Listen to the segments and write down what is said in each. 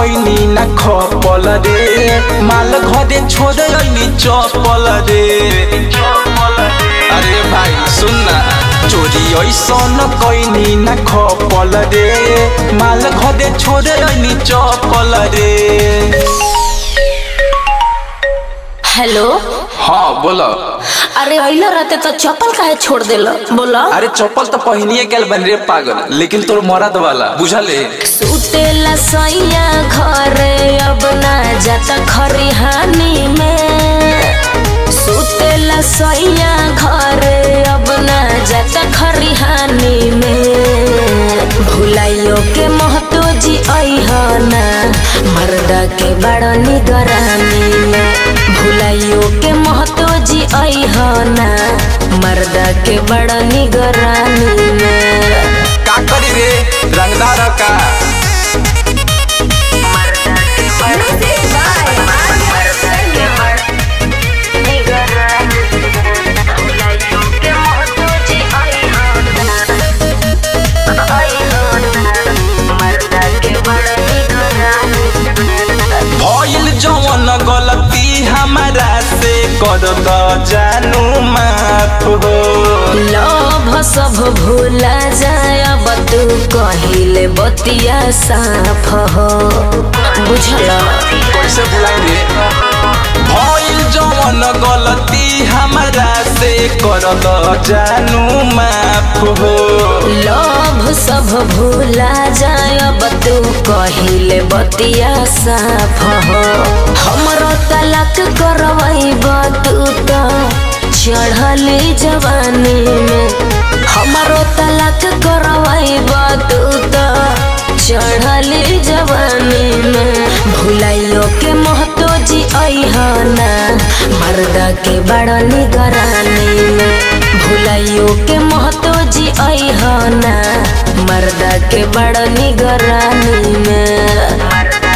कैनी न खपल रे माल घरे छोड़ अइनी चपल रे अरे भाई सुन ना चोरी ऐसन कैनी न खपल रे माल घरे छोड़ अइनी चपल रे हेलो हाँ बोलो अरे अइला रहते तो चप्पल काहे छोड़ देला बोला अरे चप्पल तो पहनिए गेल बन रे पागल लेकिन तोर मरद वाला बुझले सुतेला सैया घरे अब ना जाता खरिहानी में सुतेला सैया घरे अब ना जाता खरिहानी में भुलाइयो के महतो जी अइहना मर्दा के बड़ा निगरानी में भुलाइयो के महतो जी अइहना मर्दा के बड़ा निगरानी में का करी रे रंगदार का भइल जवन गलती हमारा से कर द जानू माफ हो लभ सब भूला जाय अब तू कहिले बतिया साफ हो बुझल कैसे भुलाई रे भइल जवन गलती हमारा से कर द जानू माफ हो लभ सब भूला जाय अब तू कहिले बतिया साफ हो हमरो तलाक करवैब तू तो चढ़ली जवानी में हमरो तलाक करवैब तू तो चढ़ली जवानी में भुलाइयो के महतो जी अइहना मर्दा के बड़ा निगरानी में भुलाइयो के महतो जी अइहना मर्दा के बड़ा निगरानी में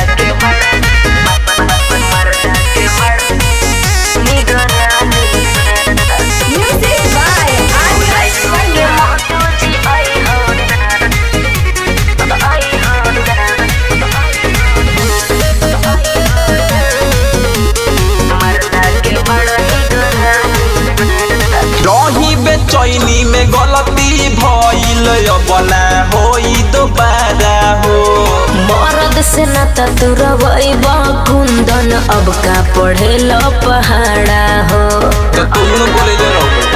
रही बेचैनी में गलती भइल अब ना होई दोबारा हो मरद से न तुरवैब कुंदन अब का पढ़े लो पहाड़ा हो तो तुम बोले ले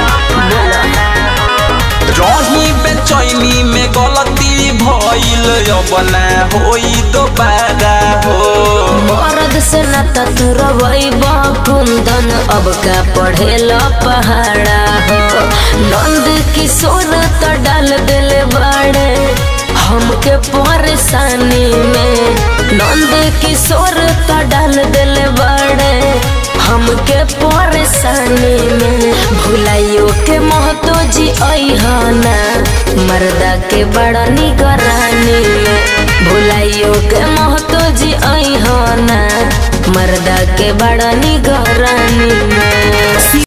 रही बेचैनी में गलती भइल अब ना होई दोबारा हो मरद से न तुरवैब कुंदन अब का पढ़े लो पहाड़ा हो नंद किशोर तो डाल दिले बड़े हमके परेशानी में नंद किशोर तो डाल दिले बड़े हमके परेशानी में भुलाइयो के महतो जी अइहना मर्दा के बड़ा निगरानी में भुलाइयो के महतो जी अइहना मर्दा के बड़ा निगरानी में